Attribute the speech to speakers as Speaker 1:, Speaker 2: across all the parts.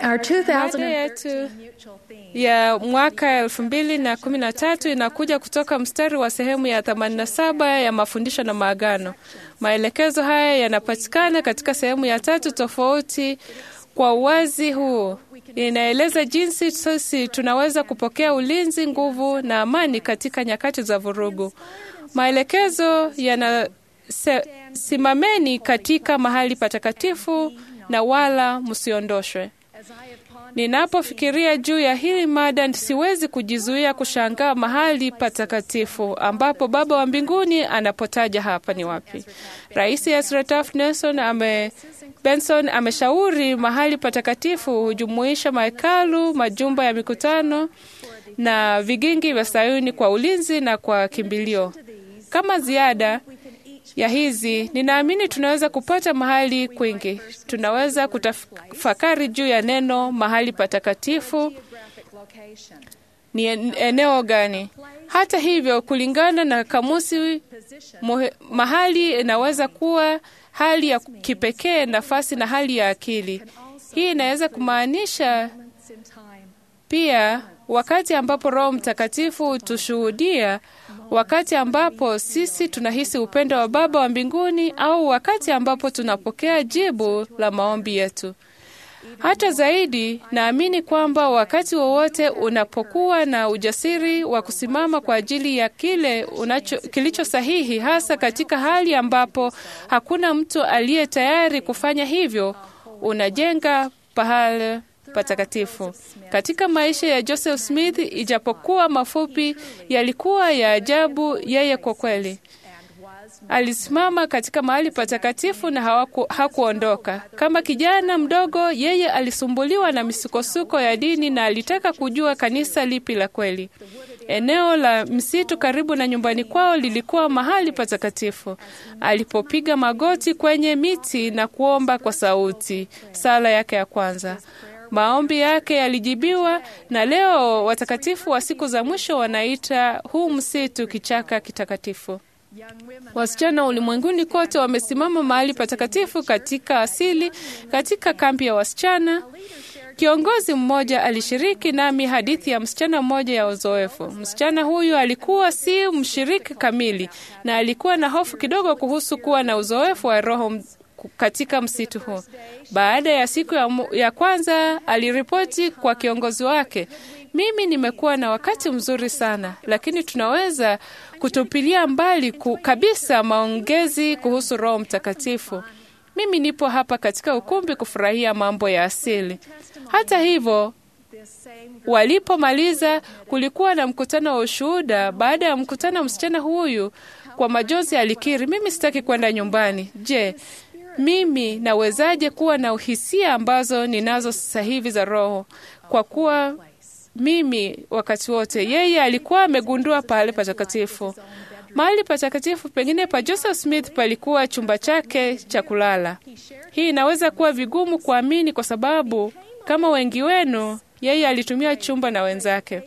Speaker 1: Our
Speaker 2: Mada yetu ya mwaka elfu mbili na kumi na tatu inakuja kutoka mstari wa sehemu ya 87 ya mafundisho na maagano. Maelekezo haya yanapatikana katika sehemu ya tatu tofauti. Kwa uwazi huu inaeleza jinsi sisi tunaweza kupokea ulinzi, nguvu na amani katika nyakati za vurugu. Maelekezo yana se, simameni katika mahali patakatifu na wala msiondoshwe. Ninapofikiria juu ya hili mada, siwezi kujizuia kushangaa mahali patakatifu ambapo Baba wa mbinguni anapotaja hapa ni wapi. Rais Ezra Taft Nelson ame Benson ameshauri mahali patakatifu hujumuisha mahekalu, majumba ya mikutano na vigingi vya Sayuni kwa ulinzi na kwa kimbilio. Kama ziada ya hizi, ninaamini tunaweza kupata mahali kwingi. Tunaweza kutafakari juu ya neno mahali patakatifu ni eneo gani. Hata hivyo, kulingana na kamusi, muhe, mahali inaweza kuwa hali ya kipekee, nafasi na hali ya akili. Hii inaweza kumaanisha pia wakati ambapo Roho Mtakatifu hutushuhudia, wakati ambapo sisi tunahisi upendo wa Baba wa mbinguni, au wakati ambapo tunapokea jibu la maombi yetu. Hata zaidi, naamini kwamba wakati wowote unapokuwa na ujasiri wa kusimama kwa ajili ya kile unacho, kilicho sahihi, hasa katika hali ambapo hakuna mtu aliye tayari kufanya hivyo, unajenga pahali patakatifu. Katika maisha ya Joseph Smith, ijapokuwa mafupi, yalikuwa ya ajabu. Yeye kwa kweli alisimama katika mahali patakatifu na hawaku, hakuondoka. Kama kijana mdogo, yeye alisumbuliwa na misukosuko ya dini na alitaka kujua kanisa lipi la kweli. Eneo la msitu karibu na nyumbani kwao lilikuwa mahali patakatifu. Alipopiga magoti kwenye miti na kuomba kwa sauti, sala yake ya kwanza maombi yake yalijibiwa, na leo watakatifu wa siku za mwisho wanaita huu msitu kichaka kitakatifu. Wasichana ulimwenguni kote wamesimama mahali patakatifu katika asili, katika kambi ya wasichana. Kiongozi mmoja alishiriki nami hadithi ya msichana mmoja ya uzoefu. Msichana huyu alikuwa si mshiriki kamili na alikuwa na hofu kidogo kuhusu kuwa na uzoefu wa roho katika msitu huu. Baada ya siku ya, ya kwanza aliripoti kwa kiongozi wake, mimi nimekuwa na wakati mzuri sana, lakini tunaweza kutupilia mbali ku, kabisa maongezi kuhusu Roho Mtakatifu. Mimi nipo hapa katika ukumbi kufurahia mambo ya asili. Hata hivyo, walipomaliza kulikuwa na mkutano wa ushuhuda. Baada ya mkutano, msichana huyu kwa majonzi alikiri, mimi sitaki kwenda nyumbani. Je, mimi nawezaje kuwa na hisia ambazo ninazo sasa hivi za Roho? Kwa kuwa mimi wakati wote, yeye alikuwa amegundua pahali patakatifu. Mahali patakatifu pengine pa Joseph Smith palikuwa chumba chake cha kulala. Hii inaweza kuwa vigumu kuamini kwa sababu kama wengi wenu, yeye alitumia chumba na wenzake.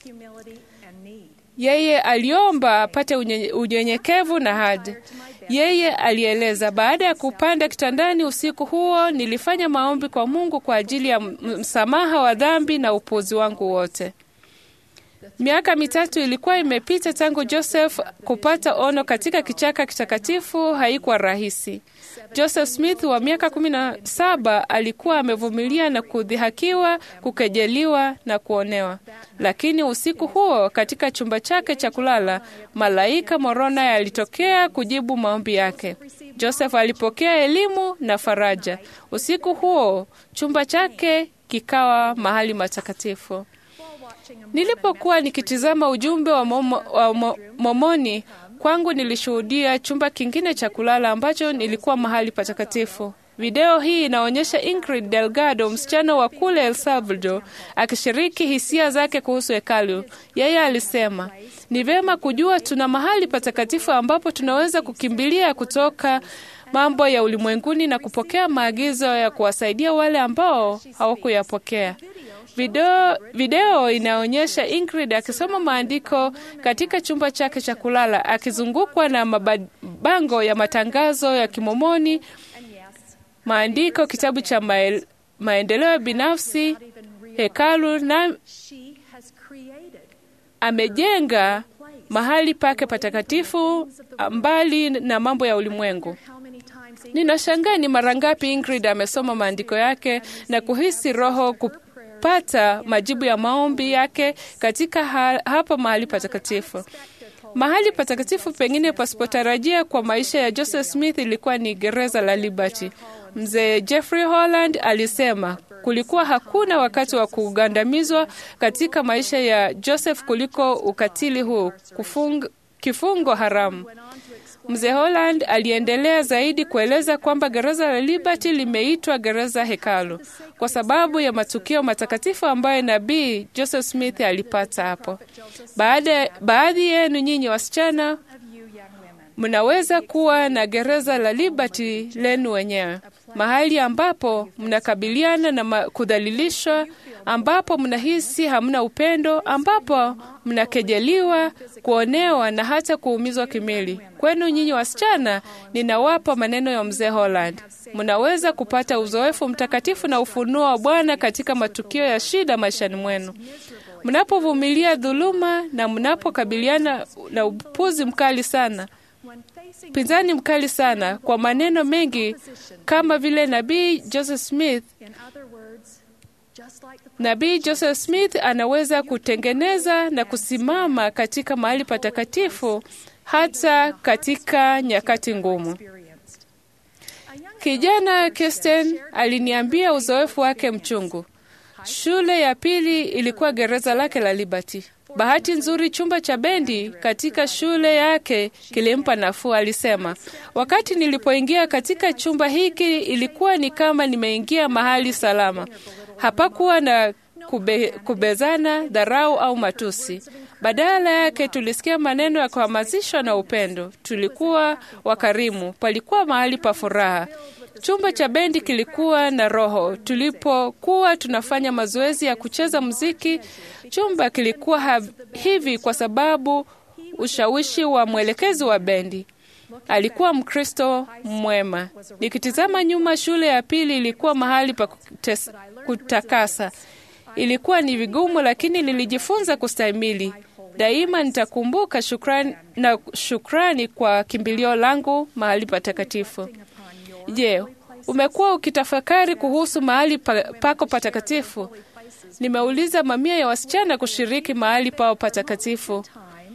Speaker 2: Yeye aliomba apate unyenyekevu na hadi yeye alieleza, baada ya kupanda kitandani usiku huo, nilifanya maombi kwa Mungu kwa ajili ya msamaha wa dhambi na upuuzi wangu wote. Miaka mitatu ilikuwa imepita tangu Joseph kupata ono katika kichaka kitakatifu. Haikuwa rahisi. Joseph Smith wa miaka kumi na saba alikuwa amevumilia na kudhihakiwa, kukejeliwa na kuonewa, lakini usiku huo katika chumba chake cha kulala, malaika Moroni alitokea kujibu maombi yake. Joseph alipokea elimu na faraja. Usiku huo chumba chake kikawa mahali matakatifu. Nilipokuwa nikitizama ujumbe wa, momo, wa mo, Momoni kwangu nilishuhudia chumba kingine cha kulala ambacho nilikuwa mahali patakatifu. Video hii inaonyesha Ingrid Delgado, msichana wa kule El Salvador, akishiriki hisia zake kuhusu hekalu. Yeye alisema, ni vyema kujua tuna mahali patakatifu ambapo tunaweza kukimbilia kutoka mambo ya ulimwenguni na kupokea maagizo ya kuwasaidia wale ambao hawakuyapokea. Video, video inaonyesha Ingrid akisoma maandiko katika chumba chake cha kulala akizungukwa na mabango ya matangazo ya Kimomoni, maandiko, kitabu cha mael, maendeleo binafsi, hekalu na
Speaker 1: She has created
Speaker 2: amejenga mahali pake patakatifu mbali na mambo ya ulimwengu.
Speaker 1: how many times Ingrid
Speaker 2: Ninashangaa ni mara ngapi Ingrid amesoma maandiko yake na kuhisi Roho kupata majibu ya maombi yake katika ha hapa mahali patakatifu. Mahali patakatifu pengine pasipotarajia kwa maisha ya Joseph Smith ilikuwa ni gereza la Liberty. Mzee Jeffrey Holland alisema kulikuwa hakuna wakati wa kugandamizwa katika maisha ya Joseph kuliko ukatili huu, kufung, kifungo haramu. Mzee Holland aliendelea zaidi kueleza kwamba gereza la Liberty limeitwa gereza hekalu kwa sababu ya matukio matakatifu ambayo nabii Joseph Smith alipata hapo. Baada, baadhi yenu nyinyi wasichana
Speaker 1: of you young women
Speaker 2: mnaweza kuwa na gereza la Liberty lenu wenyewe, mahali ambapo mnakabiliana na ma- kudhalilishwa, ambapo mnahisi hamna upendo, ambapo mnakejeliwa, kuonewa na hata kuumizwa kimwili. Kwenu nyinyi wasichana, ninawapa maneno ya mzee Holland. Mnaweza kupata uzoefu mtakatifu na ufunuo wa Bwana katika matukio ya shida maishani mwenu mnapovumilia dhuluma na mnapokabiliana na upuzi mkali sana
Speaker 1: when facing
Speaker 2: pinzani mkali sana kwa maneno mengi kama vile nabii Joseph Smith.
Speaker 1: in other words just like the
Speaker 2: Nabii Joseph Smith anaweza kutengeneza na kusimama katika mahali patakatifu hata katika nyakati ngumu.
Speaker 1: experienced a young
Speaker 2: Kijana Kirsten aliniambia uzoefu wake mchungu. Shule ya pili ilikuwa gereza lake la Liberty. Bahati nzuri, chumba cha bendi katika shule yake kilimpa nafuu. Alisema, wakati nilipoingia katika chumba hiki ilikuwa ni kama nimeingia mahali salama. Hapakuwa na kube, kubezana, dharau au matusi. Badala yake tulisikia maneno ya kuhamasishwa na upendo. Tulikuwa wakarimu, palikuwa mahali pa furaha. Chumba cha bendi kilikuwa na roho. Tulipokuwa tunafanya mazoezi ya kucheza muziki, chumba kilikuwa ha- hivi kwa sababu ushawishi wa mwelekezi wa bendi. Alikuwa Mkristo mwema. Nikitizama nyuma, shule ya pili ilikuwa mahali pa kutes- kutakasa. Ilikuwa ni vigumu, lakini nilijifunza kustahimili. Daima nitakumbuka shukrani na shukrani kwa kimbilio langu mahali patakatifu. Je, umekuwa ukitafakari kuhusu mahali pa, pako patakatifu? Nimeuliza mamia ya wasichana kushiriki mahali pao patakatifu.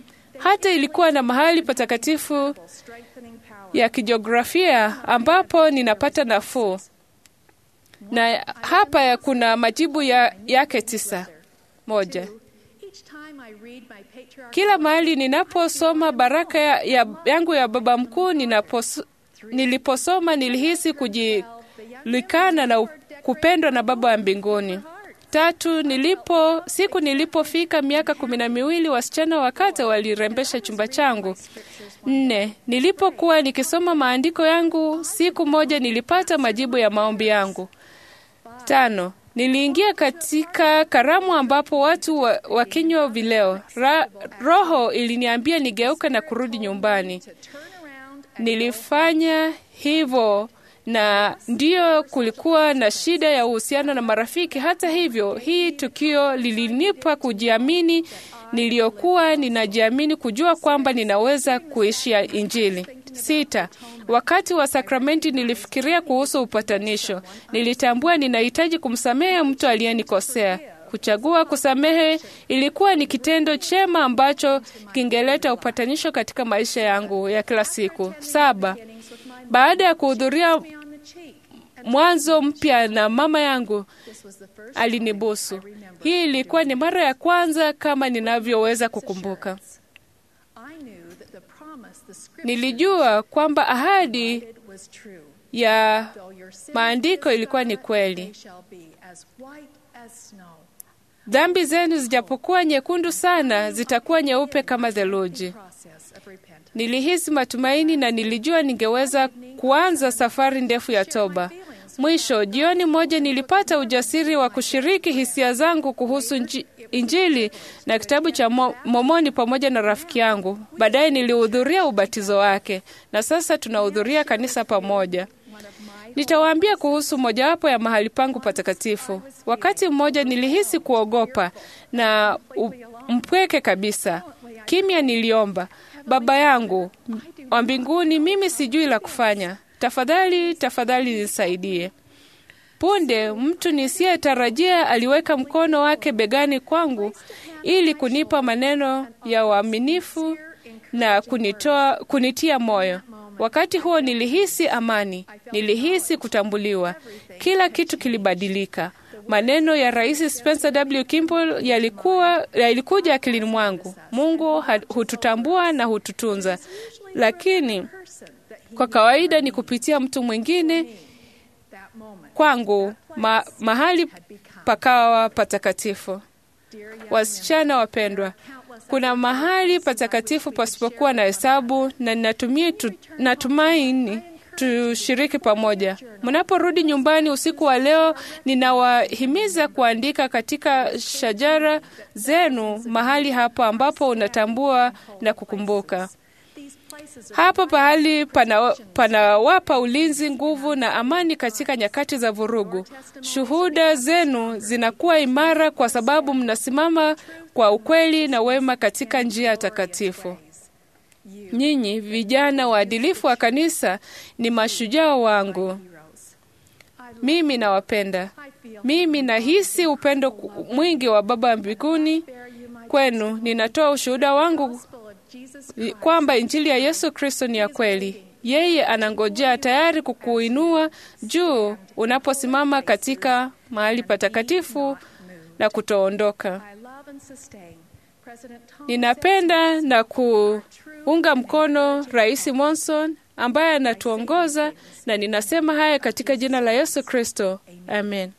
Speaker 2: Hata ilikuwa na mahali patakatifu
Speaker 1: strengthening power
Speaker 2: ya kijiografia ambapo ninapata nafuu, na hapa kuna majibu ya, yake tisa. Moja,
Speaker 1: each time I read my patriarch
Speaker 2: kila mahali ninaposoma baraka ya, ya, yangu ya baba mkuu ninapos, niliposoma nilihisi kujilikana na u- kupendwa na baba wa mbinguni. Tatu, nilipo siku nilipofika miaka kumi na miwili wasichana wakate walirembesha chumba changu. Nne, nilipokuwa nikisoma maandiko yangu siku moja nilipata majibu ya maombi yangu. Tano, niliingia katika karamu ambapo watu wa- wakinywa vileo. Ra, roho iliniambia nigeuke na kurudi nyumbani.
Speaker 1: turn around
Speaker 2: Nilifanya hivyo na ndiyo kulikuwa na shida ya uhusiano na marafiki. Hata hivyo, hii tukio lilinipa kujiamini niliyokuwa ninajiamini, kujua kwamba ninaweza kuishi ya Injili. Sita, wakati wa sakramenti nilifikiria kuhusu upatanisho. Nilitambua ninahitaji kumsamehe mtu aliyenikosea. Kuchagua kusamehe ilikuwa ni kitendo chema ambacho kingeleta upatanisho katika maisha yangu ya kila siku. Saba, baada ya kuhudhuria
Speaker 1: on the cheek.
Speaker 2: mwanzo mpya na mama yangu
Speaker 1: This was the first
Speaker 2: alinibusu. Hii ilikuwa ni mara ya kwanza kama ninavyoweza kukumbuka.
Speaker 1: I knew that the promise the scripture
Speaker 2: Nilijua kwamba ahadi
Speaker 1: did was true.
Speaker 2: ya
Speaker 1: Though your sins
Speaker 2: maandiko
Speaker 1: be
Speaker 2: ilikuwa ni
Speaker 1: scarlet,
Speaker 2: kweli.
Speaker 1: they shall be as white as snow.
Speaker 2: Dhambi zenu zijapokuwa nyekundu sana, zitakuwa nyeupe kama theluji.
Speaker 1: Process of repentance.
Speaker 2: Nilihisi matumaini na nilijua ningeweza kuanza safari ndefu ya toba. Mwisho, jioni moja nilipata ujasiri wa kushiriki hisia zangu kuhusu nji- Injili na kitabu cha Mo- Mormoni pamoja na rafiki yangu. Baadaye nilihudhuria ubatizo wake na sasa tunahudhuria kanisa pamoja.
Speaker 1: One of my
Speaker 2: Nitawaambia kuhusu mojawapo ya mahali pangu patakatifu. Wakati mmoja nilihisi kuogopa na u- mpweke kabisa. Kimya niliomba, Baba yangu wa mbinguni, mimi sijui la kufanya. Tafadhali, tafadhali nisaidie. Punde mtu nisiyetarajia aliweka mkono wake begani kwangu ili kunipa maneno ya uaminifu na kunitoa, kunitia moyo. Wakati huo nilihisi amani, nilihisi kutambuliwa. Kila kitu kilibadilika. Maneno ya Rais Spencer W. Kimball yalikuwa yalikuja akilini mwangu. Mungu ha- hututambua na hututunza, lakini kwa kawaida ni kupitia mtu mwingine
Speaker 1: That moment,
Speaker 2: kwangu ma, mahali pakawa patakatifu. Wasichana wapendwa, kuna mahali patakatifu pasipokuwa na hesabu, na ninatumia tu, natumaini tushiriki pamoja. Mnaporudi nyumbani usiku wa leo, ninawahimiza kuandika katika shajara zenu mahali hapo ambapo unatambua na kukumbuka.
Speaker 1: these places of
Speaker 2: Hapa pahali pana- panawapa ulinzi, nguvu na amani katika nyakati za vurugu. Shuhuda zenu zinakuwa imara kwa sababu mnasimama kwa ukweli na wema katika njia takatifu. Nyinyi vijana waadilifu wa kanisa ni mashujaa wangu.
Speaker 1: heroes. I,
Speaker 2: Mimi nawapenda.
Speaker 1: I feel
Speaker 2: Mimi nahisi upendo ku- mwingi wa Baba wa mbinguni
Speaker 1: bear you my
Speaker 2: kwenu. Ninatoa ushuhuda wangu
Speaker 1: gospel of Jesus Christ.
Speaker 2: kwamba injili ya Yesu Kristo ni ya kweli. Yeye anangojea tayari kukuinua juu unaposimama katika mahali patakatifu na kutoondoka.
Speaker 1: I love and sustain President Thomas
Speaker 2: Ninapenda na kuunga mkono Rais Monson ambaye anatuongoza, na ninasema haya katika jina la Yesu Kristo, amen.